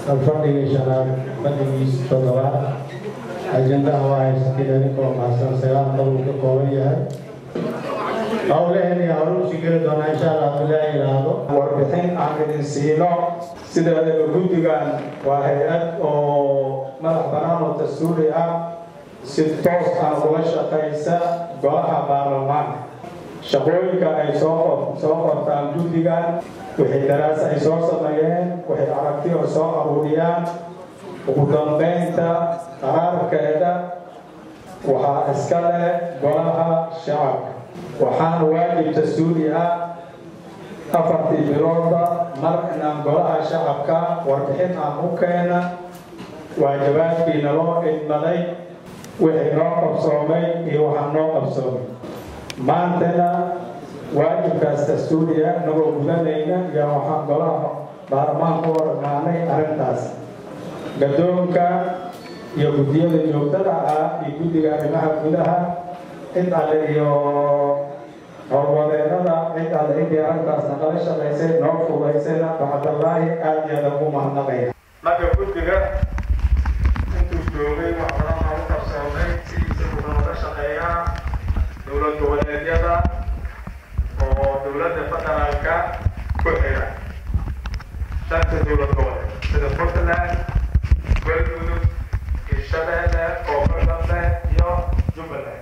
alfadhigii shanaad fadhigiis toddobaad ajendaha waa haysatiin idinkoo mahadsan sagaal qodol ka kooban yahay howlaheen iyo howluusi geli doonaa insha allah bilaa yidhaahdo warbixin aan idin siino sideedaba guddigan waa hay-ad oo madax bannaan oo dastuuri ah si toos ah ula shaqaysa golaha baarlamaanka shaqooyinka ay soo soo qortaan guddigan wixii daraasa ay soo sameeyeen waxay aragtiyo soo aruuriyaan ugu dambeynta qaraarkeeda waxaa iska leh golaha shacabka waxaana waajib dastuuri ah afartii biloodba mar inaan golaha shacabka warbixin aan u keena waajabaadkiina loo idmaday wixii noo qabsoomay iyo waxaa noo qabsoomay maantana waajibkaas dastuuriya nagoo gudanayna iyo waxaan golaha baarlamaanka u warmaanay arrintaas gadoonka iyo guddiyada joogtada ah iyo guddiga arrimaha gudaha cid alle iyo howlwadeennada cid alle intii arrintaas naqala shaqaysay noo fudaysayna bacdallaahi aad iyo aad ugu mahadnaqaya marka guddiga intuu joogay wax badan loogu qabsoomay sidiisa wuxuu nooga shaqeeyaa dowlad goboleedyada oo dowladda federaalka ku xira shanta dowlad goboleed sida puntland galmudug hirshabeelle koonfur galbeed iyo jubbaland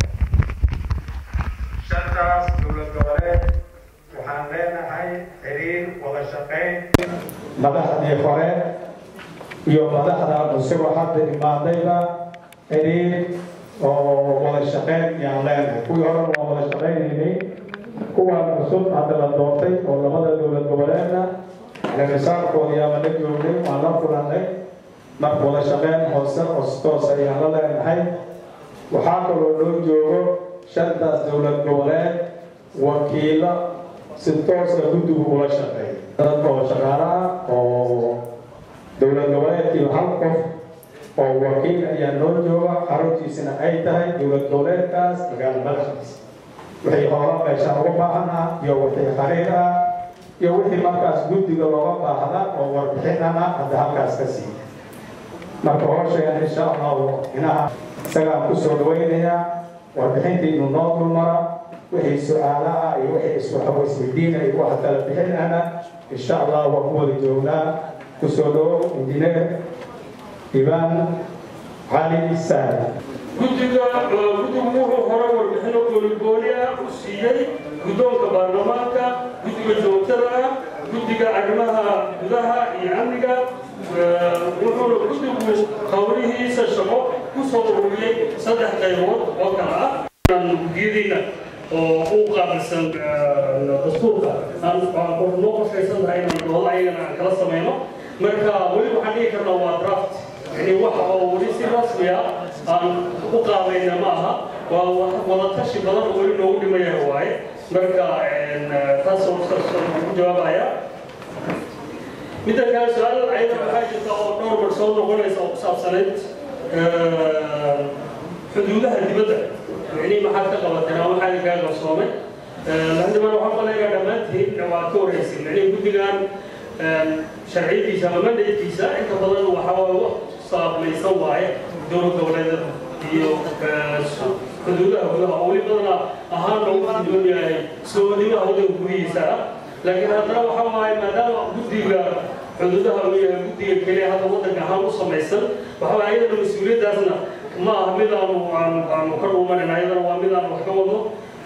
shantaas dowlad goboleed waxaan leenahay xiriir wada shaqayn madaxdii hore iyo madaxda cusub oo hadda imaadayba xiriir oo wada shaqayn yaan leenahay kuwii hore waa wada shaqaynaynay kuwaan cusub hadda la doortay oo labada dowlad goboleedna misaarkoodii ama la joognay waan la kulannay marka wada shaqeyn hoose ostoos ayaan la leenahay waxaa kaloo loo joogo shantaas dowlad goboleed wakiilo si tooska guddigu ula shaqeeya dad oo shaqaalaha oo dowlad goboleedkiiba hal qof oo wakiil ayaa noo jooga xaruntiisana ay tahay dowlad goboleedkaas magaalo madaxdiisa wixii hoola meeshaan uga baahanaa iyo wixii xariir ah iyo wixii markaas guddiga looga baahda oo warbixinana hadda halkaas ka siiya marka hooshayaan insha allahu inaha isagaan kusoo dhawaynayaa warbixintiinu noo dulmara wixii su-aalaha iyo wixii iswaxawo isweydiina iyo waxa kala bixinana insha allah waa ku wada joognaa kusoo dhawo injineer ibaan cali saali guddiga guddigu wuxuu hore warbixino gooligooni ah u siiyey guddoonka baarlamaanka guddiga joogtada ah guddiga arrimaha gudaha iyo amniga wuxuuna guddigu howlihiisa shaqo ku soo ururiyey saddex qaybood oo kale ah guddiyadiina oo u qaabilsan dastuurka aan noo qorshaysan tahay inaan doodo ayagana aan kala samayno marka weli waxaan dhihi karnaa waa draft yani waxa oo weli si rasmi ah aan u qaabayna ma aha waa wada tashi badan oo weli noogu dhimaya waaye marka taas ku jawaabaya midda kale su-aal ayada waxaa jirta oo dhowr mar soo noqonaysa oo ku saabsanayd xuduudaha dibadda yani maxaad ka qabateen ama maxaa idinkaa qarsoomay lahdibana waxaan maleegaa dhammaantiin waa ka waraysin yani guddigan sharciyadiisa ama mandatekiisa inta badan waxaa wax saabmaysan waaye dowlad goboleedyada iyo xuduudaha gudaha oo weli badana ahaan loogu doon yahay soonimaha waddanka gudihiisa ah laakiin haddana waxa waaye maadaama guddiga xuduudaha uu yahay guddiga keliya hadda waddanka ahaan u samaysan waxa waaye ayadana mas-uuliyaddaasna ma aha mid aanu aanu aanu ka dhuumanayna ayadana waa mid aanu wax ka wadno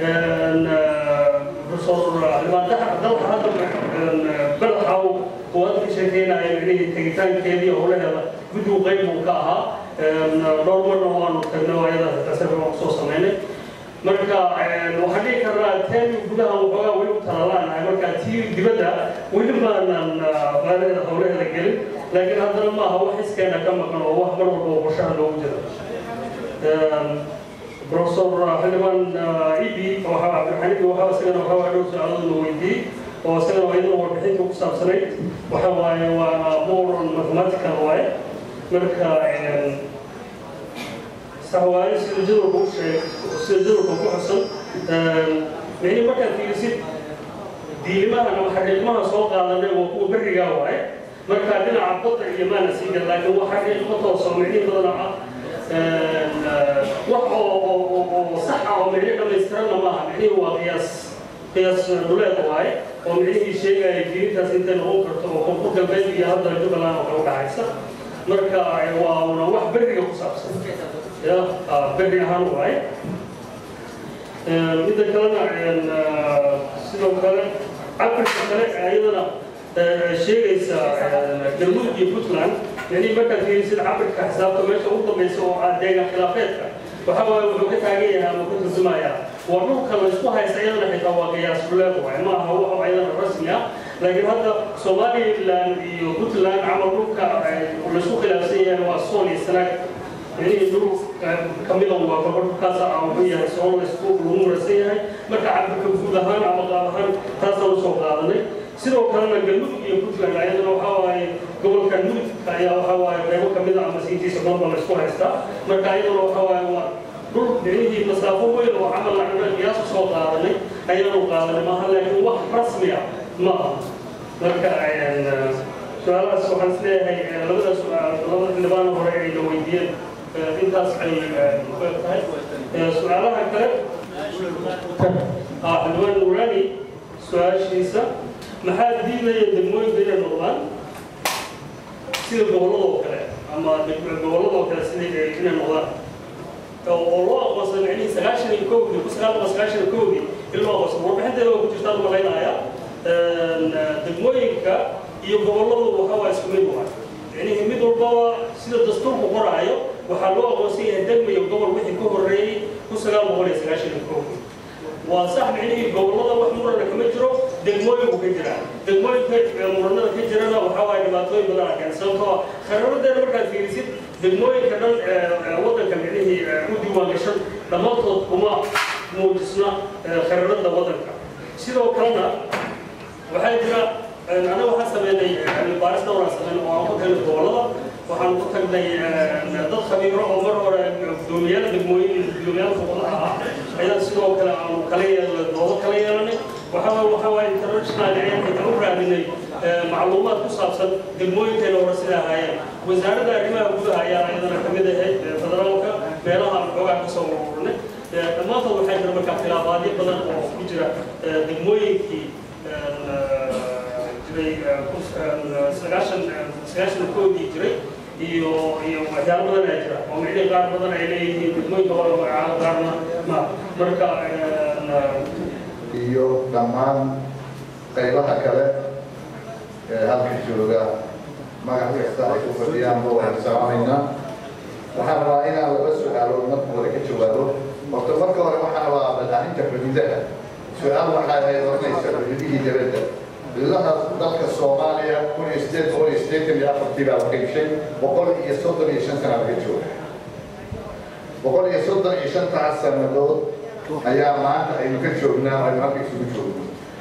dalka hadda badaxa kuwaad ka sheekeynaya micnihii tegitaankeedii howlaheeda guddigu qayb buu ka ahaa dhowr marna waanu tagnay ayada tasarka waan kusoo samaynay marka waxaan dhihi karnaa teeni gudaha waxoogaa weli u talalaanahay marka tii dibadda weli maanan baalaheeda howlaheeda gelin laakiin haddana maaha wax iskeena ka maqan oo wax mar walba oo qorshaha loogu jiro professor xildhibaan ibi cabdixanifi waxaa isagana waxaa dhow su-aaladuna weydiiyey oo isagana iyaduna warbixinta ku saabsanayd waxa waaye waa moron mathematical waaye marka sax waaye sida jadwalka u sheeg sida jadwalka ku xusan micni markaad fiirisid diilimahan ama xaqiiqmaha soo qaadanay waa kuwa berrigaa waaye marka dhinaca badda iyo maana sii gal laakiin wax xagga isku tooso micnihi badana ah wax oo oo oo sax ah oo micnihi dhammaystiranna maaha micnihi waa qiyaas qiyaas dhuleed waaye oo micnihii sheegaya diintaas intay noqon karto oo koonfur galbeed iyo hadda jubbaland oo kale udhaxaysa marka waa una wax beriga ku saabsan ya berri ahaan waaye midda kalena sidoo kale cabirka kale ayadana sheegaysa galmudug iyo puntland yani markaad fiirisid cabirka xisaabta meesha ugu dambaysa oo ah deegaan khilaafeedka waxa waaye wuxuu ka taagan yahay ama ka turjumayaa waa dhulka la isku haysta iyadana xitaa waa qiyaas dhuleed waaye ma aha wax ayadana rasmi ah laakiin hadda somaliland iyo puntland camal dhulka la isku khilaafsan yahay waa sool iyo sanaag يعني دول كميلا وفقر كاسا أو هي سؤال الأسبوع الأمور السيئة مركا عبد كفود هان أو قابهان تاسا وسوق هذا سيرو كان الجنوب يقول لنا أيضا وحواي قبل كان نوت كايا وحواي بيبو كميلا أما سيتي سكون بالأسبوع هستا مركا أيضا وحواي هو دول يعني مسافو وين وعمل عنا قياس سوق هذا أيضا وقابل ما هلا هو رسمي ما مركا يعني سؤال سبحان الله لبدا سؤال لبدا اللبان هوري لو ويدين intaas ay tahay su-aalaha kale xildhibaan nuuraani su-aashiisa maxaa diidaya degmooyinka inay noqdaan sida gobolladoo kale ama gobolladoo kale sida inay noqdaan oo loo aqoonsan micnihii sagaashan iyo kowdii ku sagaal boqol sagaashan iyo kowdii in loo aqoonsan warbixinteeda waa ku jirtaan malaynaya degmooyinka iyo gobolladu waxa waa isku mid waa micnihii mid walbaba sida dastuurku qoraayo waxaa loo aqoonsan yahay degma iyo gobol wixii ka horreeyey kun sagaal boqol iyo sagaashan iyo kowdii waa sax micnihii gobollada wax murana kama jiro degmooyinku ka jiraan degmooyinka muranada ka jirana waxaa waaye dhibaatooyin badan arkeen sababtoo ah khariiradeena markaad fiirisid degmooyinka dhan waddanka micnihii u diiwaan gashan dhammaantood kuma muujisna khariirada waddanka sidoo kalena waxaa jira anaga waxaan sameynay baaris dhowraan sameyn oo aan ku tagnay gobollada waxaan ku tagnay dad khabiiro oo mar hore gudoomiyaal degmooyin gudoomiyaal gobollaha ah ayaan sidoo kale aan kala yeelnay doodo kala yeelanay waxaa waxa waaye international ayaan xitaa u raadinay macluumaad ku saabsan degmooyinkeena hore sida ahaayeen wasaaradda arrimaha gudaha ayaa ayadana ka mid ahayd federaalka meelaha aan xoogaa ka soo ururnay dhammaantood waxaa jira markaa khilaafaadyo badan oo ku jira degmooyinkii jiray sagaashan sagaashan koodii jiray iyo iyo waxyaalo badan ayaa jira oo micnihii qaar badan ay leeyihiin degmooyinka waa la magacaabo qaarna ma marka iyo dhammaan qaybaha kale ee halka jooga magac kasta ay ku fadhiyaanba waan salaamaynaa waxaan rabaa inaan laba su-aalood marka hore ka jawaabo horta marka hore waxaan rabaa badaaninta xuduudaha su-aal waxaa ahayd oranaysa xuduudihii dawladda xuduudaha dalka soomaaliya kun iyo sideed boqol iyo sideetan iyo afartii baa la qaybshay boqol iyo soddon iyo shan sana laga jooga boqol iyo soddon iyo shantaas sanadood ayaa maanta aynu ka joognaa aynu halka isugu joogno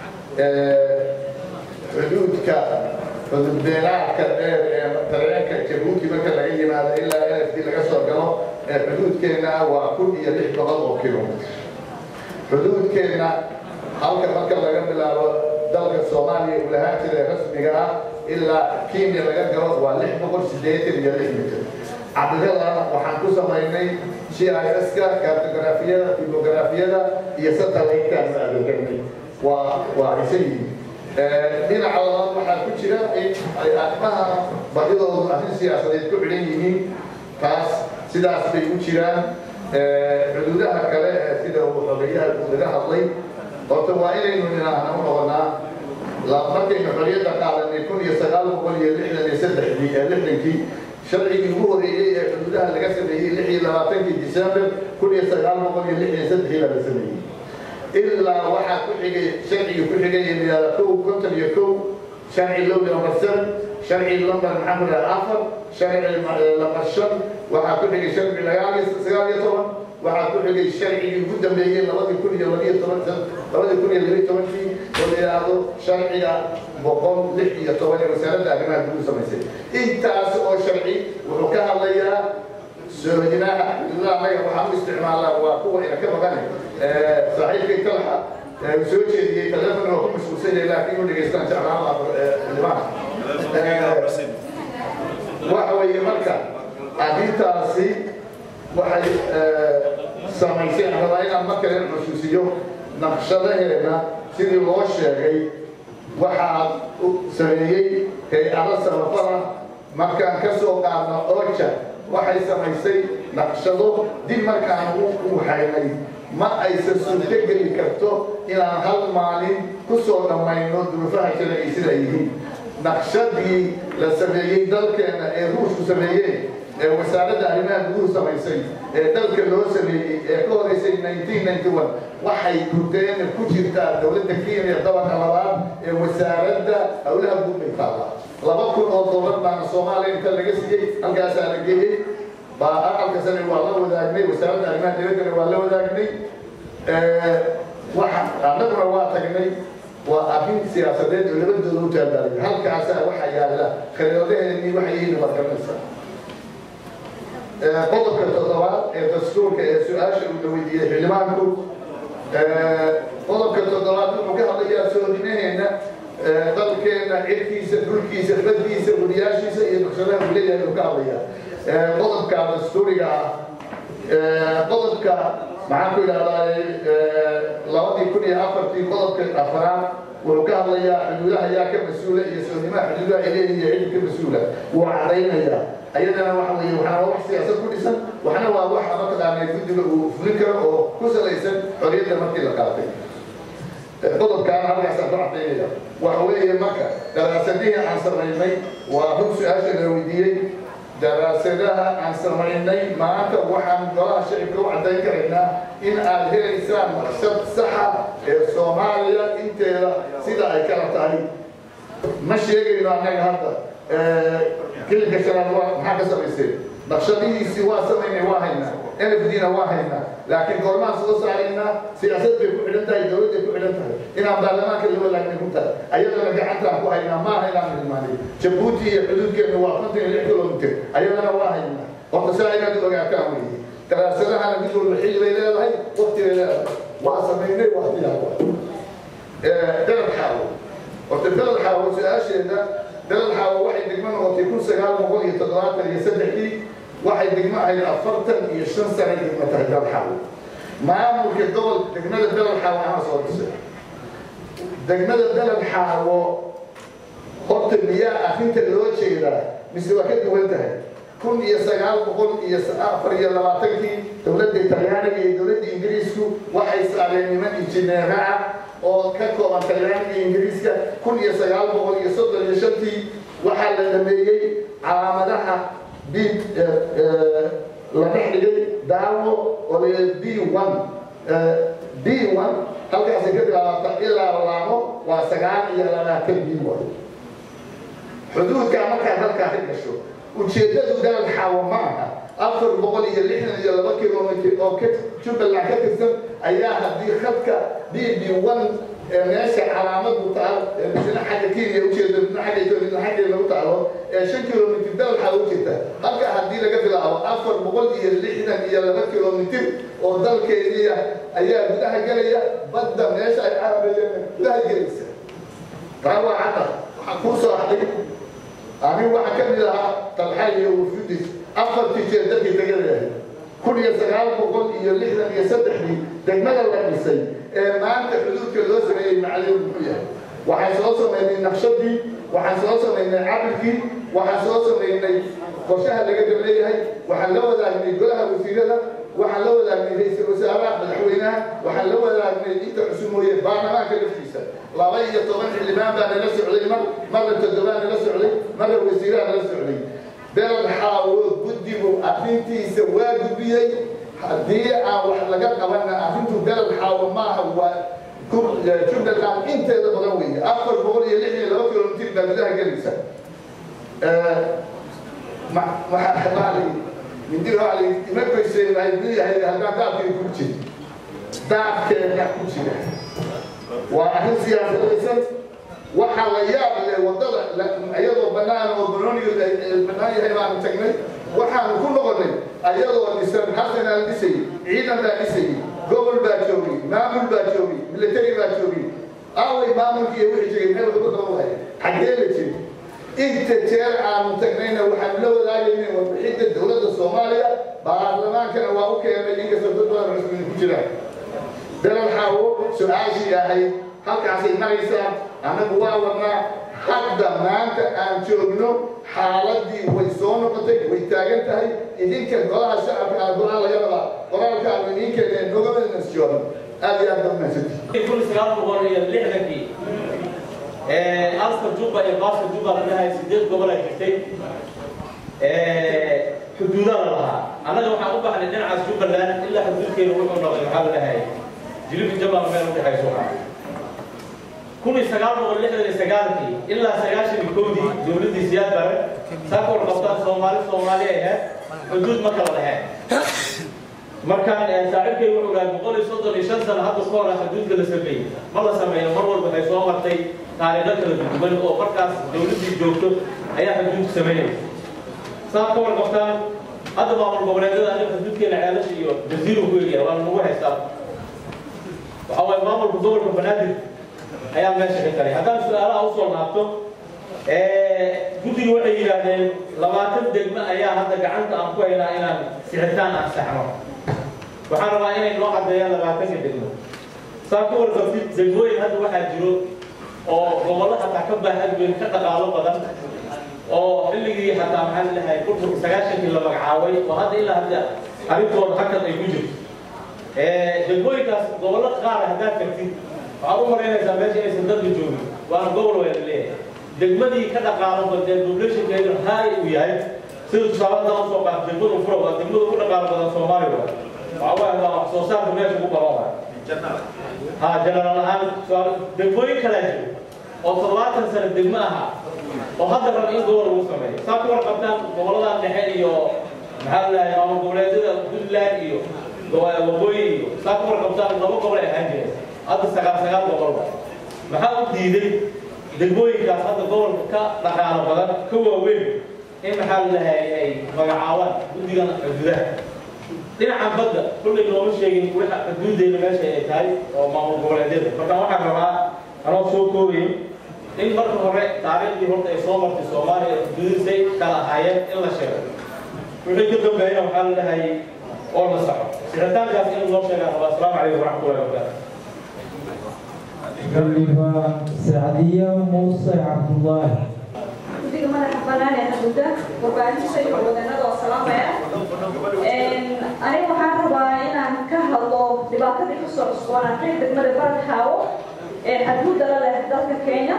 xuduudka xududbeelaadka dheer ee dareenka jabuuti marka laga yimaado ilaa nfd laga soo galo ee xuduudkeenna waa kun iyo lix boqol oo kilomitr xuduudkeenna halka marka laga bilaabo dalka soomaaliya uu lahaan jiray rasmiga ah ilaa kenya laga galo waa lix boqol siddeetan iyo lix mitr cabdiradana waxaan ku samaynay GIS-ka kartografiyada topografiyada iyo satellite-kaan u adeeganay waa waa isa yihiin dhinaca labaad waxaa ku jira in ay arrimaha badidoodu arrin siyaasadeed ku xidhan yihiin taas sidaas bay u jiraan xuduudaha kale ee sida uu xogeyaha uu laga hadlay horta waa inaynu ninaahna u noqonaa markaynu xorriyadda qaadanay kun iyo sagaal boqol iyo lixdan iyo saddexdii ee lixdankii sharcigii ugu horeeyey ee xuduudaha laga sameeyey lix iyo labaatankii december kun iyo sagaal boqol iyo lix iyo saddexii baa la sameeyey ilaa waxaa ku xigay sharcigii ku xigay yidhahda kow konton iyo kow sharci lowli number seven sharci number maxaa ku dhaha afar sharci number shan waxaa ku xigay sharci sagaal iyo sagaal iyo toban waxaa ku xigay sharcigii ugu dambeeyey labadii kun iyo labiyo toban labadii kun iyo labiyo tobankii oo la yidhaahdo sharciga boqol lix iyo toban ee wasaaradda arrimaha guud samaysay intaas oo sharci wuxuu ka hadlayaa soojinaha xuduudaha anaga waxaan u isticmaalnaa waa kuwa ina ka maqane saaxiibkay talaxa uu soo jeediyey telefon oo ku mashquulsan yahay laakiin u dhegaystaan jeclaan xildhibaanka waxa weeye marka arrintaasi waxay samaysay rabaa inaan marka leen xusuusiyo naqshadaheena sidii loo sheegay waxaa sameeyey hay-ado samafala markaan ka soo qaadno oja waxay samaysay naqshado dib markaan u haynay ma aysan suurto geli karto inaan hal maalin ku soo dhammayno duruufaha jira ay sida yihiin naqshadii la sameeyey dalkeena ee ruushku sameeyeen ee wasaaradda arrimaha guduhu samaysay ee dalka loo sameeyey ee ka horeysay 1991 waxay guddeen ku jirtaa dowladda kenya dabanka labaad ee wasaaradda howlaha guud bay taallaa laba kun oo doolar baana soomaaliya inta laga siiyey halkaasaa la geeyey baa aqalka sane waa la wadaagnay wasaaradda arrimaha dibaddana waa la wadaagnay waxa annaguna waa tagnay waa arrin siyaasadeed oo labadooda u taabaalay halkaasaa waxaa yaalla khariidadaheennii waxay yihiin markanaysa qodobka toddobaad ee dastuurka ee su-aasha uu la weydiiyey xildhibaanku qodobka toddobaad wuxuu ka hadlayaa soodimaheena dalkeena cirkiisa dhulkiisa baddiisa wariyaashiisa iyo naqshadaha uu leeyahay uu ka hadlayaa qodobka dastuuriga ah qodobka maxaan ku idhahdaa labadii kun iyo afartii qodobka afraad wuxuu ka hadlayaa xuduudaha yaa ka mas-uula iyo soodimaha xuduudaha ay leeyihiin ciddi ka mas-uula wuu cadaynayaa ayadana waxa weeye waxaana waa wax siyaasad ku dhisan waxna waa wax mataqaanaa guddiga uu fulin karo oo ku salaysan xorriyadda markii la qaatay qodobkaana halkaasaan ku cadaynaya waxa weeye marka daraasadihii aan samaynay waa run su-aasha la weydiiyey daraasadaha aan samaynay maanta waxaan golaha shacibka u caddayn karaynaa in aad helaysaan naqshad saxa ee soomaaliya inteeda sida ay kala tahay ma sheegayno annaga hadda كلمة شراب maxaa ka samaysay naqshadihiisi waa samaynay waa haynaa nfdna waa haynaa laakiin goormaan soo saaraynaa siyaasad bay ku xidhan tahay dowladday ku xidhan tahay inaan baarlamaanka la walaagna ku tahay ayadana gacantaan ku haynaa maaha inaan hilmaanay jabuuti iyo xuduudkeena waa konton iyo lix kilomitr ayadana waa haynaa horta saa inaad ogaataan weeye daraasadahana mid walba xilli bay leedahay waqti bay leedahay waa samaynay waa diyaar dalab xaawo horta dalab xaawo su-aasheeda dalal xaawo waxay degmo noqotay kun sagaal boqol iyo toddobaatan iyo saddexdii waxay degmo ahayd afartan iyo shan sano degmo tahay dalal xaawo maamulka gobol degmada dalal xaawo ana soo dhisay degmada dalal xaawo horta miyaa arrinta loo jeedaa mise waa ka duwan tahay kun iyo sagaal boqol iyo afar iyo labaatankii dowladda talyaaniga iyo dowladda ingiriisku waxay saareen niman injineera ah oo ka kooban talyaaniga iyo ingiriiska kun iyo sagaal boqol iyo soddon iyo shantii waxaa la dhameeyey calaamadaha b la dhex dhigay daawo oo la b one b one halkaasay ka bilaabata ilaa laamo waa sagaal iyo labaatan b one xuduudkaa markaad halkaa ka gasho ujeeddadu dalal xaawo ma aha afar boqol iyo lixdan iyo laba kilomitr oo ka jubbaland ka tirsan ayaa haddii khadka b b one ee meesha calaamadu taal ee midna xagga kenya ujeedo midna xagga ethiopia midna xagga lagu taalo ee shan kilomitr dalal xaawo u jirta halka haddii laga bilaabo afar boqol iyo lixdan iyo laba kilomitr oo dalkeediia ayaa gudaha gelaya badda meesha ay carabayeen gudaha gelaysa taa waa cadda waxaa kuu soo hadhay anigu waxaa ka mid ahaa talxa iyo wufudis afartii jeer dadkii tagalayahay kun iyo sagaal boqol iyo lixdan iyo saddexdii degmada la dhisay ee maanta xuduudka loo sameeyey macalin muxuu yahay waxaan soo samaynay naqshadii waxaan soo samaynay cabirkii waxaan soo samaynay qorshaha laga dableeyahay waxaan la wadaagnay golaha wasiirada waxaan la wadaagnay ra-iisul wasaaraha madaxweynaha waxaan la wadaagnay inta cusumooye baarlamaanka laftiisa laba iyo toban xildhibaan baa nala socday mar marna toddobaa nala socday marna wasiiraha nala socday dalal xaawo guddigu arrintiisa waa gudbiyey haddii aan wax laga qabana arrintu dalal xaawo maaha waa jubbaland inteeda badan weeye afar boqol iyo lix iyo laba kilomitr baa gudaha gelaysa mindii waa li ima goyseen ay leeyahay haddaan daabkii ku jir daabkeena ku jira waa arrin siyaasadaysan waxaa la yaab leh waddada iyadoo bannaan oo banooniga bannaan yahay baanu tagnay waxaanu ku noqonnay ayadoo dhisan hasanaan dhisay ciidan baa dhisayay gobol baa joogay maamul baa joogay military baa joogay aaway maamulkii iyo wixii jiray meel lagu qaban waaya xaggee la jiri inta jeer aanu tagnayna waxaanu la wadaagaynay warbixinta dowladda soomaaliya baarlamaankana waa u keenay inkastoo dad badan rasmiin ku jiraan dalal xaawo su-aashii ahayd halkaasay maraysaa annagu waa wadnaa hadda maanta aan joogno xaaladii way soo noqotay way taagan tahay idinka golaha shacabka aa go-aan laga rabaa qoraalka aanu idiin keeneen nogamadnas joogan aad iyo aad baa mahadsantihi kun sagaal boqol iyo lixdankii askar juba iyo baaska juba la dhahay sideed gobol ay jirtay xuduudana lahaa annaga waxaan u baxnay dhinacaas jubbaland ilaa xuduudkeena wuxuu noqday maxaa la dhahay jilibi jamal meel u dhexayso kun iyo sagaal boqol lixdan iyo sagaalkii ilaa sagaashan iyo kowdii dowladdii siyaad bare saa ka warqabtaan soomaali soomaali ay ahayd xuduud ma kala lahayn markaan saaxiibkay wuxuu dhahay boqol iyo soddon iyo shan sano hadda ka hor xuduudka la sameeyey ma la sameeyo mar walba waxay soo martay taariikho kala duwan oo markaas dowladdii joogto ayaa xuduudka sameynaysa saa ka warqabtaan hadda maamul goboleedyada aniga xuduudkeena ceelasha iyo jaziiru ku egyahay waa nagu haystaa waxaa waaye maamulka gobolka banaadir ayaa meesha ka galay haddaan su-aalaha usoo laabto guddiga waxay yidhaahdeen labaatan degme ayaa hadda gacanta aan ku haynaa inaan sixitaan aan saxno waxaan rabaa inay noo caddeeyaan labaatanka degmo saa ku warqabtid degmooyin hadda waxaa jiro oo gobollo xataa ka baaxad weyn ka dhaqaalo badan oo xilligii xataa maxaa lalahay burburka sagaashankii la magacaabay oo hadda ilaa hadda arrintooda hakad ay ku jirto degmooyinkaas gobollo qaar haddaad tagtid waxaad u malaynaysaa meesha inaysan dadka joogin waana gobol waa la leeyahay degmadii ka dhaqaalo badee populationkeedu haay uu yahay sida tusaale haddaan usoo qaat degmada fura waa degmada ugu dhaqaalo badan soomaaliya waa waxaa waaye waa wax soo saarka meesha ugu badan waay ha janaral ahaan degmooyin kalaa jiro oo toddobaatan sano degmo ahaa oo hadda raba in gobol lagu sameeyo saa ku warqabtaan gobolladan dhexe iyo maxaa la dhahay maamul goboleedyada puntland iyo waqooyi iyo saa ku warqabtaan laba gobol ay ahaan jireen hadda sagaal sagaal gobol wa maxaa u diiday degmooyinkaas hadda gobolka ka dhaqaalo badan ka waaweyn in maxaa la dhahay ay magacaabaan guddigan xuduudaha dhinaca badda kullay nooma sheegin waxa xuduudeena meesha ay tahay oo maamul goboleedyada marka waxaan rabaa anoo soo koobaya in marka hore taariikhdii horta ay soo martay soomaaliya xuduudisay kala ahaayeen in la sheego wixii ka dambeeyana waxaa la dhahay oo la saxo sixitaankaas in loo sheegaa rabaa asalaamu calaykum waraxmatullahi wabarakaatu gabdhiba sacdiya muuse cabdullaahi guddiga madaxa bannaan ee xuduuda warbaahinta iyo wadanada oo salaamaya aniga waxaan rabaa inaan ka hadlo dhibaatadii kasoo cusboonaatay degmada barad xaawo ee xadgudda la leh dalka kenya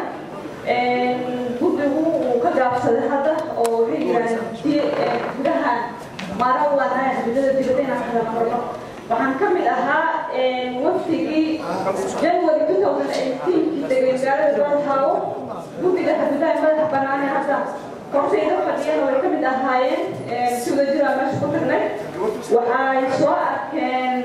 guddigu uu ka gaabsaday hadda oo waxay yidhahdeen gudahan maara u laanahay xuduudada dibadda inaan kala marno waxaan ka mid ahaa wafdigii january 2018 degay magaalada barad xaawo guddiga xuduudaha madaxa bannaan ee hadda kortayda fadhiyana way ka mid ahaayeen si wada jira meesha ku tagnay waxay soo arkeen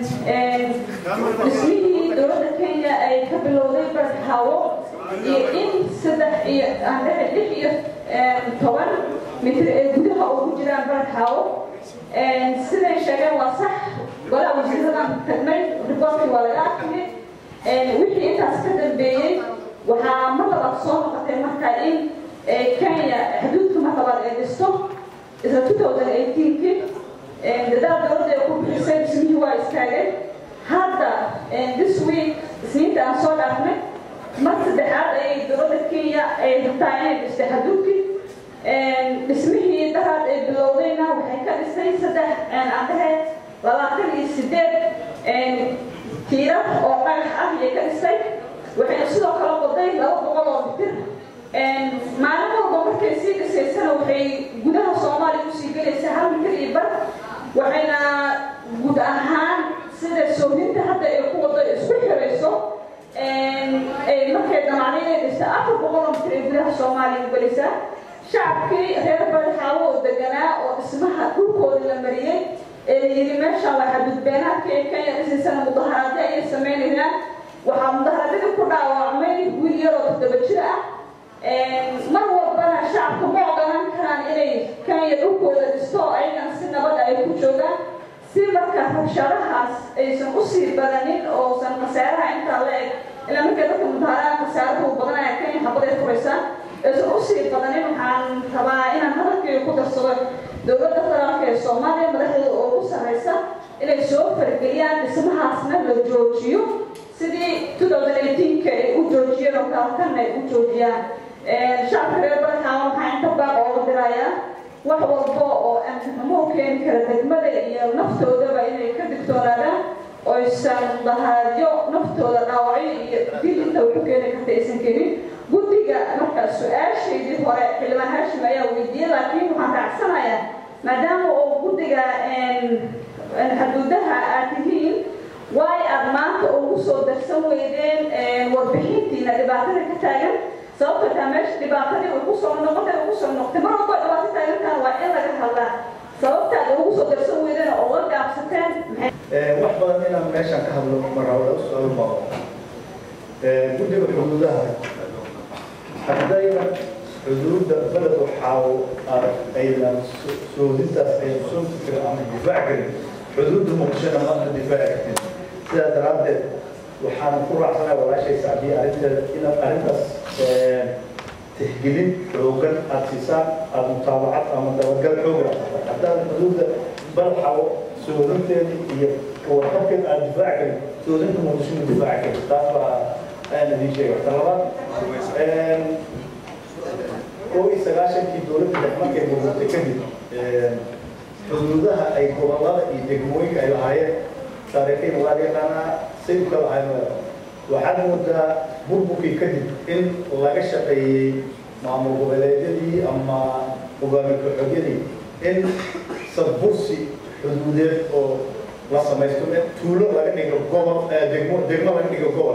dhismihii dowladda kenya ay ka bilowday barad xaawo iyo in saddex iyo aan dhexe lix iyo toban mitir ee gudaha ugu jiraan barad xaawo siday sheegeen waa sax golaha wasiiradan tagnay riboorkii waa laga arkiyay wixii intaas ka dambeeyey waxaa mar labaad soo noqotay marka in kenya xuduudka mar labaad ay dhisto isla 2018kii dadaal dowladda ay ku bixisay dhismihii waa istaagay hadda this week isniinta aan soo dhaafnay mar saddexaad ayay dowladda kenya ay rabtaa inay dhistay xuduudkii dhismihii daraad ay bilowdayna waxay ka dhistay saddex aan dhahe labaatan iyo sideed tiirar oo dhagax ah ayay ka dhistay waxayna sidoo kale qoday laba boqol oo mitir maalin walba markay sii dhisaysana waxay gudaha soomaaliya usii gelaysaa hal mitir iyo bar waxayna guud ahaan sida soohinta hadda ay ku wado isku xirayso markay dhamaaday inay dhista afar boqol oo mitir ay gudaha soomaaliya u gelaysaa shacabkii reer barxaawo oo deganaa oo dhismaha dhulkooda la mariyey ee la yidhi meeshaan waa xadudbeenaadka ee kenya dhisaysana mudaharaadyo ayay samaynayaan waxaa mudaharadadii ku dhaawacmay wiil yaroo toddoba jir ah mar walbana shacabka ma ogolan karaan inay kenya dhulkooda dhisto oo ayagana si nabada ay ku joogaan si marka rabshadahaas aysan usii badanin oosan khasaaraha intaa la eg ilaa markay dadka mudaharada khasaarada u badanaya kenya xabaday furaysaan aysan usii badanin waxaan rabaa inaan hadalkayga ku darsado dowladda federaalka ee soomaaliya madaxdeeda oo ugu sarreysa inay soo fargeliyaan dhismahaasna la joojiyo sidii 2018ka ay u joojiyeen oo kaalkanna ay u joojiyaan shacabka reer barxaawa waxaa inta baaq ooga dirayaa wax walba oo amnimo u keeni kara degmada iyo naftoodaba inay ka digtoonaadaan oysan dahaadyo naftooda dhaawacyo iyo dil inta ku keeni karta aysan keenin guddiga marka su-aashaydii hore xildhibaan haashim ayaa weydiiyey laakiin waxaan raacsanayaa maadaama oo guddiga xuduudaha aad tihiin waay aad maanta ugu soo darsan weydeen warbixintiina dhibaatada ka taagan sababta taa meesha dhibaatadii ugu soo noqotay ugu soo noqotay mar walba dhibaato taagantaan waa in laga hadlaa sababtaad ugu soo darsan weydeen oo uga gaabsateen wax badan inaan meeshaan ka hadlo marawada su-aal baa guddiga xuduudaha haddayna xuduudda beled waxaa aynan soodintaas ay soo fikirin ama difaac karin xuduudda muqdishona maanta difaaci kartin sidaa daraaddeed waxaan ku raacsanahay walaashay sacdiya arrinteeda inaad arrintaas tixgelin xoogan aada siisaan aada mutaabacad ama dabagal xoogan haddaan xuduudda balxawo soodinteeda iyo kawarqabkeeda aada difaaci karin soodinta muqdishona difaaci karin taas baa ayaan idiin sheegay ta labaad kow iyo sagaashankii dowladda dhex markay burburtay kadib xuduudaha ay gobollada iyo degmooyinka ay lahaayeen taariikhiin waa yaqaanaa say u kala ahayn waxaad moodaa burburkii kadib in laga shaqeeyey maamul goboleedyadii ama hogaamiye ku-xoogyadii in sadbursi xuduudeed oo la samaysto tuulo laga dhigo gobol degmo degmo laga dhigo gobol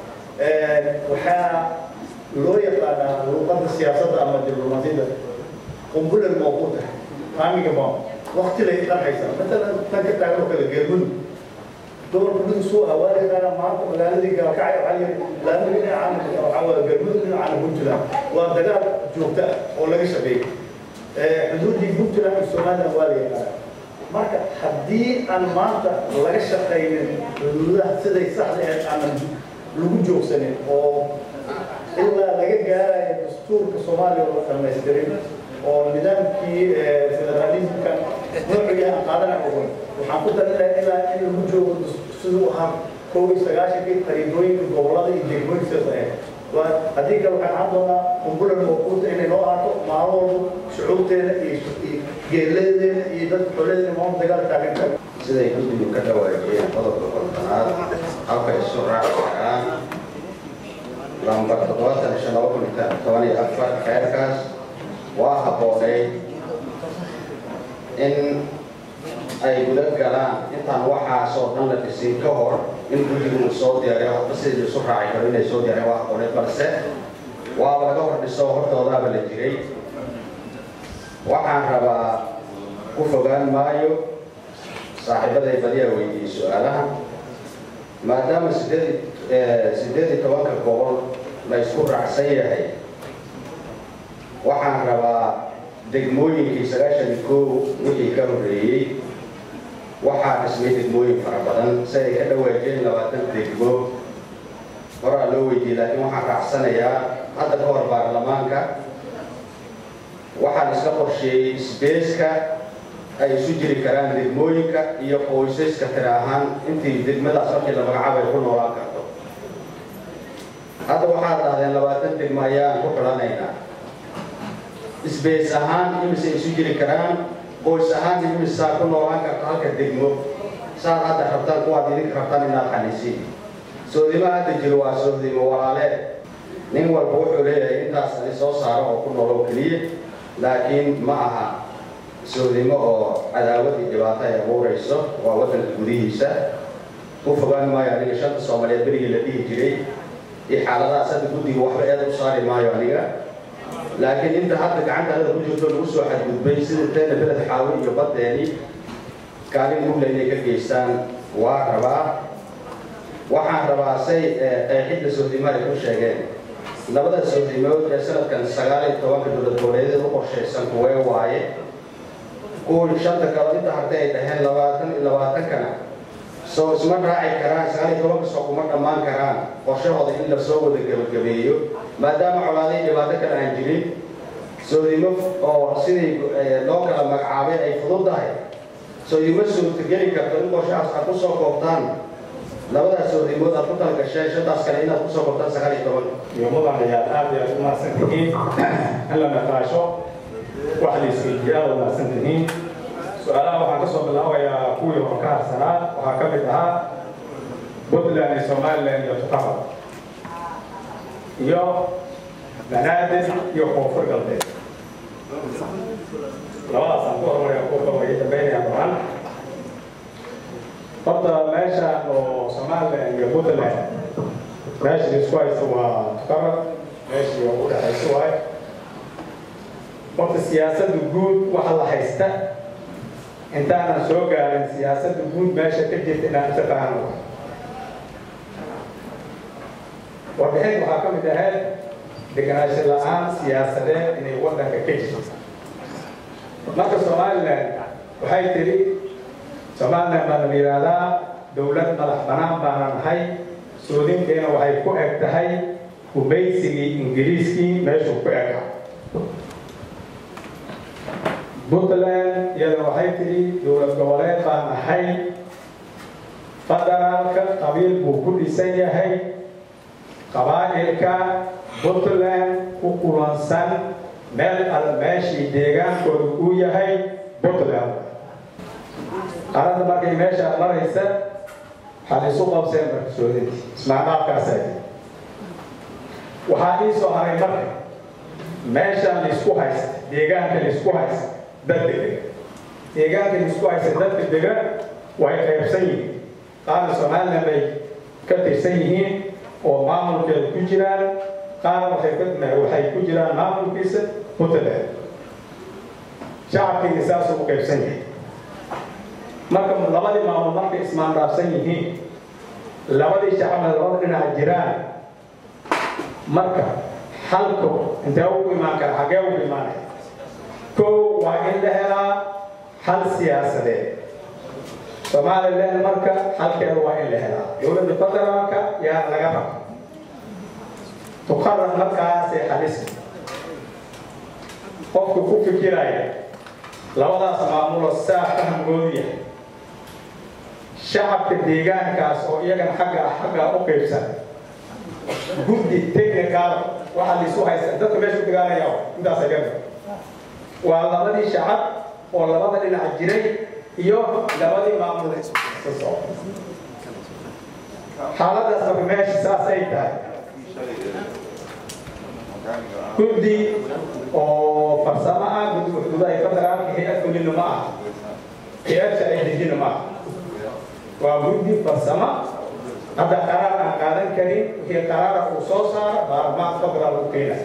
waxaa loo yaqaanaa luuqadda siyaasadda ama diblomaasiyadda qumbulan mawquuta taamiga ma waqti lay dhanaysaa matalan tan ka taagan oo kale geelmudug gobolka mudug suu ah waa yaqaana maanta magaaladii gaalkacay waxaa yiri laamiga dhinacaan waxaa waa geelmudug dhinacaan puntland waa dagaal joogta ah oo laga shaqeeyey xuduuddii puntland iyo somaliland waa la yaqaana marka haddii aan maanta laga shaqaynin xuduudaha siday saxda ahayd aanan lagu joogsanin oo ilaa laga gaarayo dastuurka soomaaliya oo la dhamaystirin oo nidaamkii federalismka noociga aan qaadana ogon waxaan ku darinayaa ilaa in lagu joogo siduu ahaa kow iyo sagaashankii qariibooyinka gobollada iyo degmooyinka sidaas ahayd waa haddii kale waxaan caan doonaa qumbulan mawquuta inay noo ahaato maalin walba shucuubteena iyo geeladeena iyo dadka xooladeena maanta dagaal taagan siday guddigu ka dhawaajiyeen qodobka kontanaad halka isu raaci karaan lambar toddobaatan iyo shan laba kun iyo toban iyo afar xeerkaas waa habbooneyd in ay guda galaan intaan waxaasoo dhan la dhisin ka hor in guddigu uu soo diyaariyo hadba sidii isu raaci karo inay soo diyaariyaan waa habbooneyd balse waaba laga hor dhiso hortoodaaba la jiray waxaan rabaa ku fogaan maayo saaxiibaday badiyaa weydiiyey su-aalaha maadaama sideed sideed iyo tobanka gobol la isku raacsan yahay waxaan rabaa degmooyinkii sagaashan iyo koow wixii ka horreeyey waxaa dhismay degmooyin fara badan si ay ka dhawaajeen labaatan degmo horaa loo weydiiyey laakiin waxaan raacsanayaa hadda ka hor baarlamaanka waxaan iska qorsheeyey isbeeska ay isu jiri karaan degmooyinka iyo qoysaska tira ahaan intii degmadaas markii la magacaabo ay ku noolaan karto hadda waxaad dhahdeen labaatan degmo ayaan ku xulanaynaa isbees ahaan imise isu jiri karaan qoys ahaan imisaa ku noolaan karta halka degmo saad hadda rabtaan kuwaad idinka rabtaan inaad xaniisiin soodimo hadda jiro waa soodimo walaaleed nin walba wuxuu leeyahay intaas ani soo saaro oo ku noolow keliya laakiin ma aha soodimo oo cadaawad iyo dhibaato ay abuurayso waa waddanka gudihiisa ku fogaan maayo aniga shanta soomaaliyeed berigii la dhihi jiray iyo xaaladahaas hadda guddiga waxba eed u saari maayo aniga laakiin inta hadda gacanta adada ku jirto lagu soo xadgudbay sida teena beled xaawi iyo baddeeni kaalin mugla inay ka geystaan waa rabaa waxaan rabaa say qeexidda soodimo ay ku sheegeen labada soodimood ee sanadkan sagaal iyo tobanka dowlad goboleedyada u qorshaysan kuwee waaye kuwii shanta kalo inta hartay ay dhaheen labaatan iyo labaatankana soo isma raaci karaan sagaal iyo tobanka soo kuma dhammaan karaan qorshahooda in la soo wada gebagabeeyo maadaama colaaday dhibaato kale aan jirin soodimo oo sidii loo kala magacaabay ay fudud tahay soodimo suurtageli karto in qorshahaas aad ku soo koobtaan labadaas soodimood aad ku talagasheen shantaas kale inaad ku soo koobtaan sagaal iyo toban iyo mudan ayaad aad iyo aad u mahadsan tihiin in la naqaasho wax la isweydiiya aad u mahadsan tihiin su-aalaha waxaan ka soo bilaabayaa kuwii hore ka harsanaa waxaa ka mid ahaa puntland iyo somaliland iyo tuqaba iyo banaadir iyo koonfur galbeed labadaasaan ku hormaraya kuwa way dambeynaya baran horta meeshaan oo somaliland iyo puntland meesha isku haysa waa tuqaba meeshii ugu dhexaysa waay horta siyaasadda guud waxa la haysta intaanan soo gaarin siyaasadda guud meesha ka jirta inaan isa fahano warbixin waxaa ka mid ahayd deganaansho la-aan siyaasadeed inay waddanka ka jirto marka somaliland waxay tiri somaliland baa la yidhaahdaa dowlad madax banaan baana nahay soodinteena waxay ku eg tahay gumaysigii ingiriiskii meeshuu ku ega puntland iyada waxay tiri dowlad goboleed baan nahay federaalka qabiil buu ku dhisan yahay qabaa'ilka puntland ku kulansan meel al meeshii deegaankooda uu yahay puntland arada markay meeshaa maraysa waxaad isu qabseen markasoodinti ismaamaadkaasa waxaa ii soo haray marka meeshaan laisku haysta deegaanka laisku haysta dad dega deegaanka laisku haysta dadka dega way qaybsan yihiin qaarna somaliland bay ka tirsan yihiin oo maamulkeeda ku jiraan qaar waxay waxay ku jiraan maamulkiisa puntland shacabkiina saasuu u qaybsan yahay marka labadii maamul markay ismaandaafsan yihiin labadii shacabna labada dhinac jiraan marka halku intee ugu imaan kara xaggee ugu imaanaya kow waa in la helaa hal siyaasadeed somaliland marka halkeeda waa in la helaa dowladda federaalka yaa laga raba tuqarar markaasay xalisa qofku ku fikiraya labadaas maamulo saa fahamkoodu yahay shacabka deegaankaas oo iyagana xagga xagga u qaybsan guddi technical waxaa laisu haysta dadka meesha ku dagaalaya intaasa gami waa labadii shacab oo labada dhinac jiray iyo labadii maamul xaaladaas marka meesha saas ay tahay guddi oo farsamo ah guddi xuduudaha federaalka hay-ad fulina ma aha hay-ad sharci dejina ma aha waa guddi farsamo hadda qaraar aan qaadan karin wixii qaraara uu soo saaro baarlamaan federaal u keena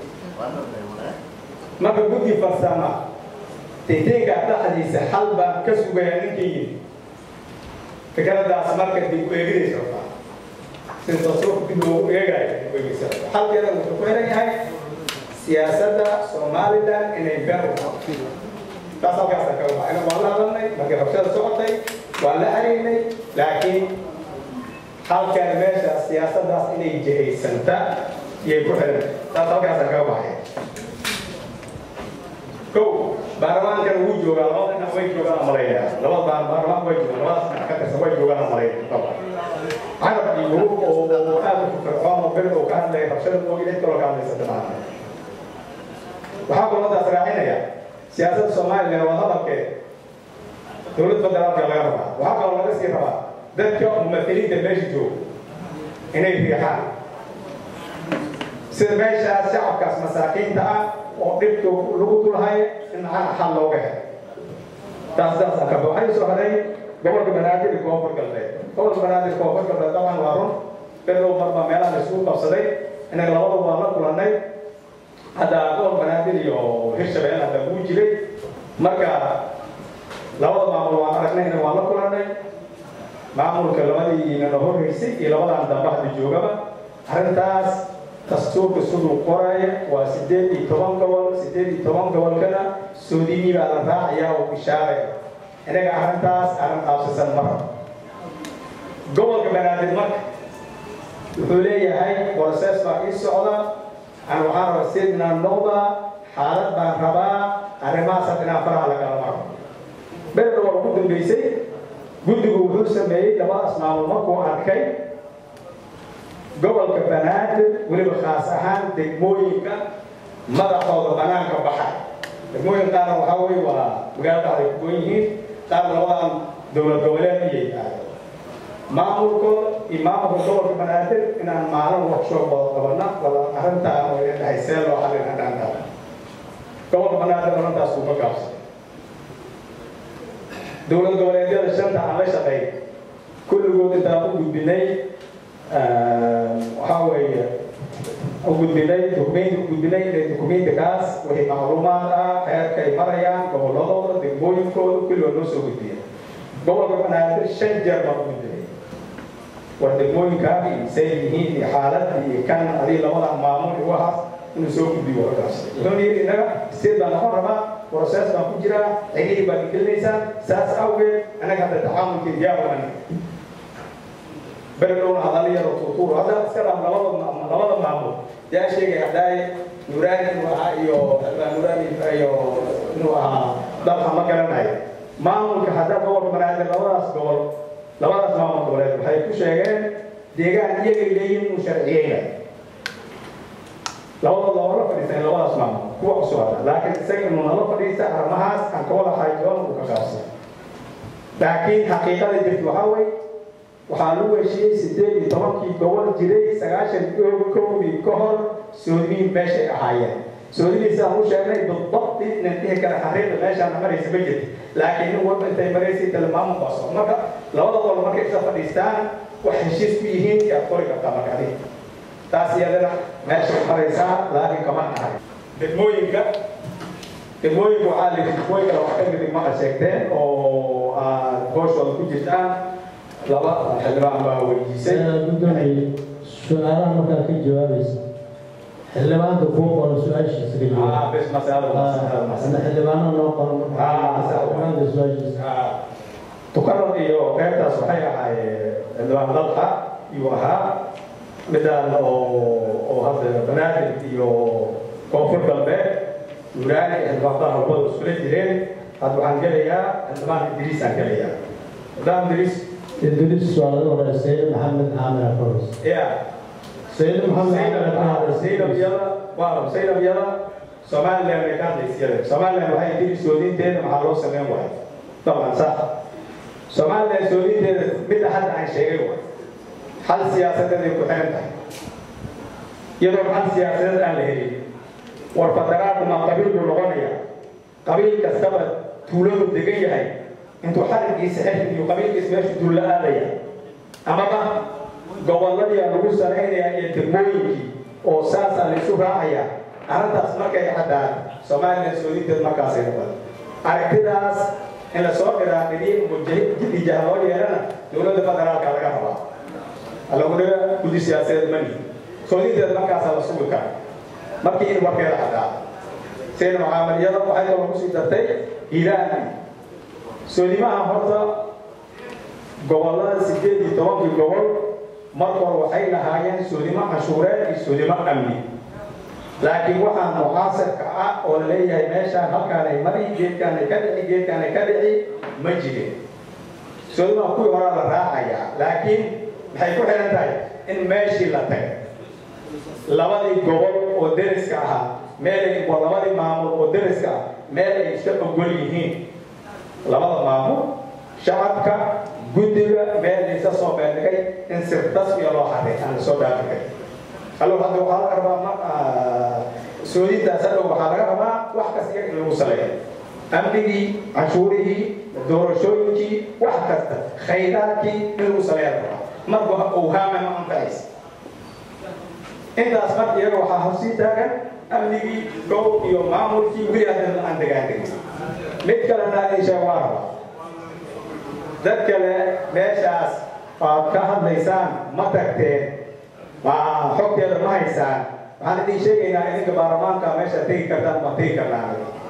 marka guddi farsama tintinka dhexdiisa xal baan ka sugaya ninkii yimi fikradaas marka dib u eegidaysa rabtaa sida tasruuf dib loogu eegayo dib u eegaysa xalkeeda wuxuu ku xiran yahay siyaasadda somaliland inay beer u tahay taas halkaasa kaga baxayna waan la hadalnay markii rabshada socotay waan la xariirnay laakiin halkan meesha siyaasaddaas inay jihaysanta iyay ku xiran taas halkaasa kaga baxaya kow baarlamaankan wuu joogaa labada dhinac way joogaan amaleynaya labada baan baarlamaan way joogaan labadaas dhinac ka tirsan way joogaan amaleynaya carab iyo yurub oo aad u fircoon oo beri oo ka hadlaya rabshada moogi cid kaloo ka hadlaysa dhammaan waxaa kulmadaas raacinaya siyaasadda somaliland waa hadalkeed dowlad federaalka laga rabaa waxaa kaloo laga sii rabaa dadka mumathiliinta meesha jooga inay riixaan sida meeshaas shacabkaas masaakiinta ah oo dhibka lagu dulhayo in macana xal looga helo taas saasa ka waxay soo haray gobolka banaadir iyo koonfur galbeed gobolka banaadir koonfur galbeed dabcan waa run below marba meelaha la isugu qabsaday innaga labada waa la kulannay hadda gobolka banaadir iyo hirshabelle hadda wuu jiray marka labada maamul waan aragnayna waan la kulannay maamulka labadiina la horreysay iyo labadan dambe hadda joogaba arrintaas dastuurka siduu qoraya waa sideed iyo toban gobol sideed iyo toban gobolkana soodinii baa la raacayaa oo bishaaraya inaga arrintaas arrin qaabsasan mara gobolka banaadir marka wuxuu leeyahay process baa ii socda aan waxaan rabaa sidnaan noqdaa xaalad baan rabaa arrimahaas had inaan faraha lagala maro beledha waa ugu dambeysay guddigu wuxuu sameeyey labadaas maamul markuu arkay gobolka banaadir weliba khaas ahaan degmooyinka madaxooda banaanka baxa degmooyin qaarna waxaa weye waa magaalada ay ku goon yihiin qaarna labadan dowlad goboleed iyay aado maamulkooda iyo maamulka gobolka banaadir inaan maalin workshop wada qabana wada arrintaa oo ina dhahay see loo xallin hadhaantaa gobolka banaadir arrintaas kuma gaabsan dowlad goboleedyada shanta aan la shaqeey kulligood intaan u gudbinay waxaa weeye u gudbinay dukumenti u gudbinay inay dukumentikaas wixii macluumaad ah heerka ay marayaan goboladooda degmooyinkooda kulligood noo soo gudbiya gobolka banaadir shan jeer baan u gudbinay war degmooyinkaa iyo say yihiin iyo xaalad iyo kan adii labada maamul iyo waxaas inuu soo gudbiyo warkaas wuxuuna yidhi innaga state baan noqon rabaa process baan ku jiraa cigihii baad gelinaysaa saas awgeed annaga hadda tacaamulka iyaabaan beredhowna hadaliyada tuutuur hadda iska dham labada labada maamul yaa sheegay hadaaye nuraani inuu ahaa iyo nuraani iyo inuu ahaa dalka ma garanayo maamulka hadda gobolka banaadir labadaas gobol labadaas maamul goboleed waxay ku sheegeen deegaan iyagay leeyihin inuu sharciyeyna labadooda oo la fadhiisan labadaas maamul kuwa cusub hadda laakiin isaga inuu nala fadhiista arrimahaas aan ka wada xaajoon uu ka qaabsan laakiin xaqiiqada jirta waxaa weeye waxaa lagu heshiiyey sideed iyo tobankii gobol jiray sagaashan iyo kowdii ka hor soodimiin meeshay ahaayeen soodimiinsa aan u sheegnay bidabti inan dhihi kara xariiqda meeshaan maraysa ma jirta laakiin nin walba intay maraysay tilmaamu baso marka labada gobol markay isla fadhiistaan wax heshiis ku yihiin yaad qori kartaa marka adiga taas iyadana meeshay maraysaa laakiin kama ahay degmooyinka degmooyinka waxaa la degmooyinka wax ka mid degmada sheegteen oo aad gooshooda ku jirtaan laba xildhibaan baa weydiisay gudoomiye su-aalaha markaa ka jawaabaysa xildhibaanka kuu qoro su-aashiisa ka jawaab ah bes masalada ana xildhibaana noo qoro markaa su-aashiisa tukaran iyo qaybtaas waxay ahaayeen xildhibaan dalka iyuu ahaa midaan oo oo hadda banaadir iyo koonfur galbeed yuraani xildhibaanada halbada iskula jireen hadda waxaan gelayaa xildhibaan idriisaan gelayaa xildhibaan idriis idris waa laga horeeya sayid maxamed caamir afaros ya sayid maxamed caamir afaros Zainab yada waa Zainab yada Somaliland ay ka hadlaysay Somaliland waxay tiri soodinteeda maxaa loo sameyn waayay طبعا صح Somaliland soodinteeda mid hadda aan sheegay waa hal siyaasadeed ay ku xiran tahay iyadoo hal siyaasadeed aan la helin war federaal ma qabiil buu noqonaya qabiil kastaba tuuladu degan yahay intuu xarigiisa xirka iyo qabiilkiisa meesha duulla aadaya amaba gobolladii lagu sanaynaya iyo degmooyinkii oo saasaa la isu raacaya arrintaas markay caddaan soomaaliya soodinteed markaasay noqon aragtidaas in lasoo dhiraaqiliyo jidija loo yeelana dowladda federaalka laga rabaa alaguna guddi siyaasadeed mani soodinteed markaasaa la sugi kara markii in warkeeda caddaa sida mucaamaliyada waxay kaloo kusii dartay hiiraan soodimaha horta gobollada sideed iyo tobankii gobol marka hore waxay lahaayeen soodimo cashuureed iyo soodimo amni laakiin waxaa mucaasirka ah oo la leeyahay meeshaan halkaanay mari geedkaanay ka dhici geedkaanay ka dhici ma jirin soodimaha kuwii horaa la raacayaa laakiin maxay ku xihan tahay in meeshii la tagay labadii gobol oo deriska ahaa meelay waa labadii maamul oo deriska ah meel ay iska ogol yihiin labada maamul shacabka guddiga meel laysa soo beendhigay in si rasmiya loo xaday aan lasoo dhaafigay allo hadda waxaa laga rabaa ma soodintaas hadhow waxaa laga rabaa wax kasta iyaga in lagu saleeyo amnigii canshuurihii doorashooyinkii wax kasta khayraadkii in lagu saleeya la rabaa marba owhaama ma anfacaysa intaas marka iyaga waxaa horsii taagan amnigii gow iyo maamulkii weli haddan aan degaandegin mid kalena insha waa rabaa dad kale meeshaas aad ka hadlaysaan ma tagteen ma xogteeda ma haysaan waxaan idin sheegaynaa idinka baarlamaanka meesha tegi kartaan ma tegi karnaa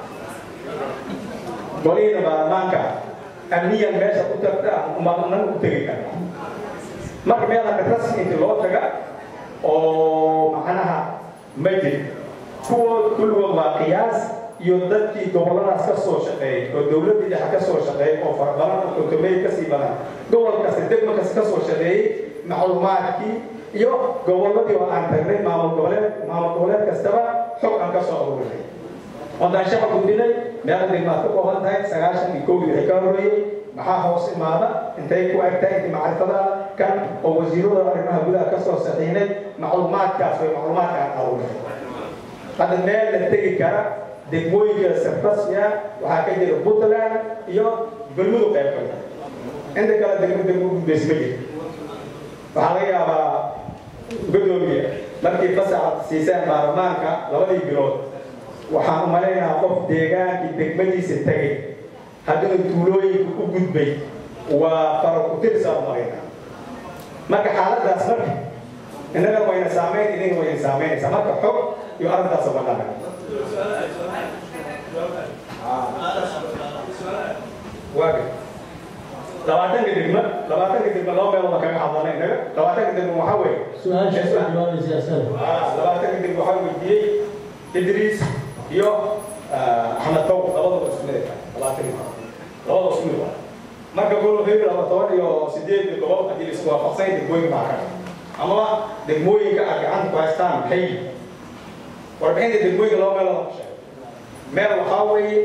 golihiina baarlamaanka amniyan meesha u tagtaan umadnan u tegi karnaa marka meelaka rasmi inti loo taga oo macnaha ma jirin kuwood kulligood waa qiyaas iyo dadkii gobolladaas ka soo shaqeeyey oo dowladdii dhexe ka soo shaqeeyey oo farabadan oo kotomey kasii badan gobol kasta degmo kasta ka soo shaqeeyey macluumaadkii iyo gobolladii oo aan tagnay maamul goboleed maamul goboleed kastaba xog aan ka soo aruurinay oodaan shaqa gudbinay meela degmaad ka kooban tahay sagaashan iyo kowdii wixii ka horreeyey maxaa hoos imaada intay ku eg tahay intii macrifada kan oo wasiirada arrimaha gudaha ka soo saxiinay macluumaadkaas way macluumaadka aan aruurinay hadda meel la tegi kara degmooyinka rasmiya waxaa ka jira puntland iyo galmudug qayb kamid inta kale degmo degmo gudbays ma jiro waxaa laga yaabaa gudoomiya markii fasaxa siiseen baarlamaanka labadii bilood waxaan u malaynahaa qof deegaankii degmadiisa tegay haddana tuulooyinka u gudbay waa farakutirsa u malaynaa marka xaaladaas marka innaga wayna saamayn idinka wayna saamaynaysaa marka xog iyo arrintaas uga dhaqan waaga labaatanka degma labaatanka degma laba meelood kaga hadlanay innaga labaatanka degma waxaa weeye su-aasha ku jawaabaysa asaga labaatanka degma waxaa weydiiyey idriis iyo axmed tow labadaba isku mid ah labaatanka labadaba isku mid ah marka gol hebel laba toban iyo sideed gobol haddii la isku waafaqsan degmooyin baa ka amaba degmooyinka aad gacanta ku haystaan maxay yihiin warbixinta degmooyinka laba meelood aan ku sheegay meel waxaa weeye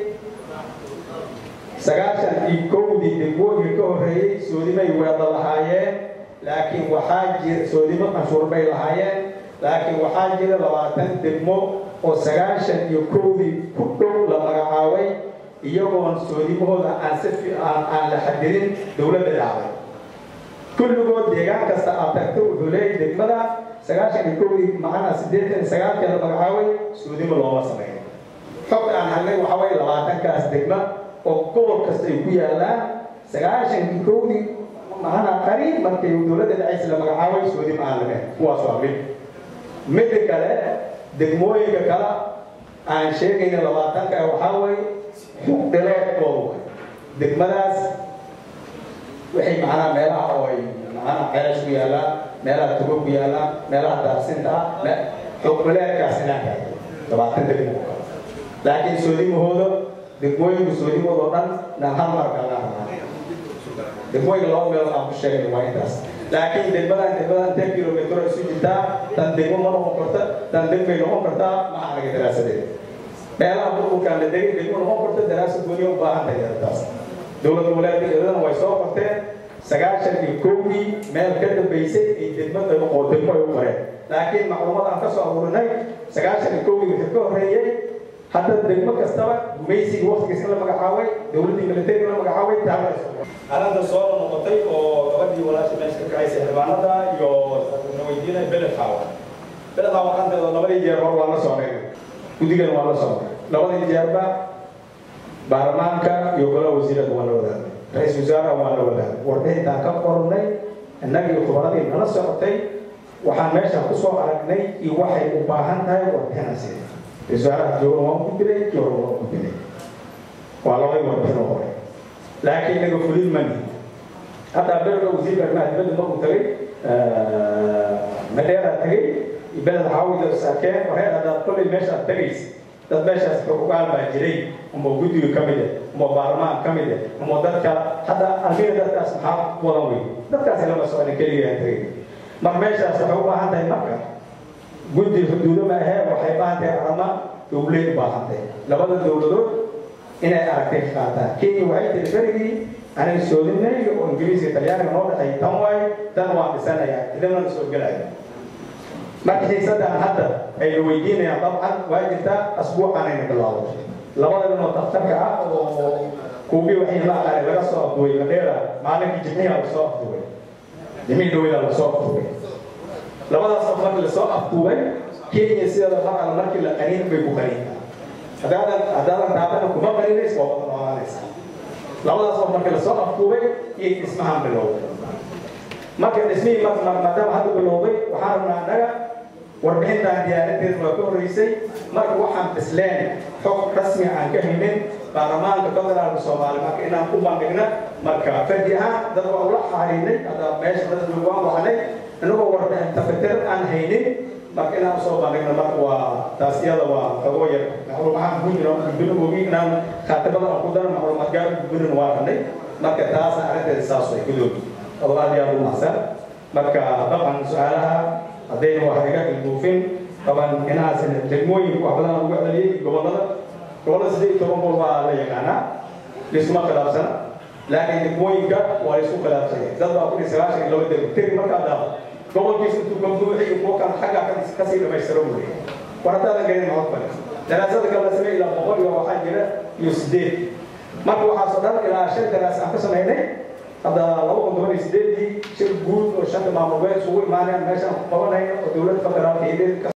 sagaashan iyo kowdii degmooyinka ka horreeyey soodimay weeda lahaayeen laakiin waxaa jira soodimo canshuur bay lahaayeen laakiin waxaa jira labaatan degmo oo sagaashan iyo kowdii ku dhow la magacaabay iyagoon soodimahooda aan si fiican aan la xadirin dowladda dhacday kulligood deegaan kasta aad tagto wuxuu leeyahay degmada sagaashan iyo kowdii macnaa siddeetan iyo sagaalkii la magacaabay soodimo looma sameeyo xogta aan helnay waxaa weeye labaatankaas degma oo gobol kasta ay ku yaallaan sagaashan iyo kowdii macnaa qariib markay dowladda dhacaysa la magacaabay soodimo aan lahayn kuwaas waa mid midda kale degmooyinka kale aan sheegayna labaatanka waxaa weeye xug dhileedkoodu way degmadaas waxay macnaha meelaha oo ay macnaha ceesh ku yaallaan meelaha tugo ku yaallaan meelaha daarsinta ah xug dhileedkaas inaan gaadho labaatan degmo oo kale laakiin soodimahooda degmooyinku soodimahooda oo dhan naan hal mar kalnaa rabaa degmooyinka laba meelood aan ku sheegay waa intaas laakiin degmadan degmadan ten kilomitr isu jirtaa tan degmo ma noqon karta tan degmay noqon kartaa ma anaga daraasadeed meelaha burburkaan la degay degmo noqon karta daraasad gooniya u baahan tahay arrintaas dowlad goboleedka iyadana way soo qorteen sagaashan iyo kowdii meel ka dambaysay ay degmada oo degmo ay u qoreen laakiin macluumad aan ka soo aruurinay sagaashan iyo kowdii wixii ka horreeyey hadda degmo kastaba gumaysigii waqtigiis in la magacaabay dowladdii militariga la magacaabay taaba arrinta soo noqotay oo gabadhii walaasha meesha ka kacaysay xildhibaanada iyo na weydiinay beled xaawa beled xaawa arrinteeda labadii jeer hor waa la socnay guddigan waa la socnay labadii jeerba baarlamaanka iyo golaha wasiirada waa la wadaagay ra-iisul wasaaraha waa la wadaagay warbixintaan ka qornay innagii khubradii nala socotay waxaan meesha ku soo aragnay iyo waxay u baahan tahay warbixinaasi wasaaraha jooga waan ku dilay kii hore waan ku dilay waa labadii warbixin oo hore laakiin inaga fulin mani hadda berga wasiirka arrimaha dibadda markuu tagay madheeraa tagay beled xaawida saakeen wareer haddaad kollay meeshaad tagaysa dad meeshaas xuquuqaal baa jiray uma guddiga ka mid ah uma baarlamaan ka mid ah uma dadka hadda amiga dadkaas maxaa wadan wey dadkaasi lama socda keligaa tagay mar meeshaas waxay u baahan tahay marka guddi xuduudo ma ahee waxay baahan tahay arama dowlay u baahan tahay labada dowladood inay aragtay qaataan kenya waxay tiri berigii aniga soodinayga oo ingiriiska talyaaniga noo dhexay tan waay tan waan dhisanayaa idinana soo gelaya marka xiisadan hadda ay la weydiinayaan dabcan waa jirtaa asbuucanayna bilaabo labada nin oo daktarka ah oo kuubii waxay la aqaanay laga soo afduway madheera maalinkii jimciha lasoo afduway jimcii dhaweyda lasoo afduway labadaas qof markii lasoo afduubay kenya sideeda markale markii la qaniin bay ku qaniintaa haddaadan haddaadan taabana kuma qaniinays waa wada noolaanaysa labadaas qof markii lasoo afduubay iyo dhismahan bilowday marka dhismihii maadaama hadda bilowday waxaan rabnaa annaga warbixintaan diyaarinteed waa ka horreysay marka waxaan bisleen xog rasmi aan ka haynin baarlamaanka federaalka soomaaliya marka inaan ku bandhigna marka fardi ahaan dad waa ula xariinay hadda meesha dad waan wacnay inagoo warbixin tafatir aan haynin marka inaan soo bandhigno marka waa taas iyada waa kago yar maxruumahaan ku jiro gudbino ogi inaan khaatimada aan ku daro maxruumaad gaar gudbinin waa ranay marka taasna arrinteeda saas way gudoobi adoo aad iyo aad u mahadsan marka dhaqan su-aalaha haddayna wax iga ilduufin طبعا هنا دegmooyinka wax badan lagu celiyay gobolada gobolada siddeed iyo toban gobol waa la yaqaanaa laisuma khilaafsana laakiin degmooyinka waa la isku khilaafsanya dad baa kudhi sagaashan iyo laba degmo tegi markaa dhaafo gobolkiisa intuu ka buuxiyo kuwo kan xagga kasii dhamaystiro buu leeyahay war haddaadan garin maxod bale daraasada kale la samey ilaa boqol iyo waxaa jira iyo sideed marka waxaasoo dhan ilaa shan daraas aan ka samaynay hadda laba kun toban iyo sideedii shir guud oo shanta maamul bay isugu imaaneen meeshaan ku qabanayno oo dowladda federaalka iyo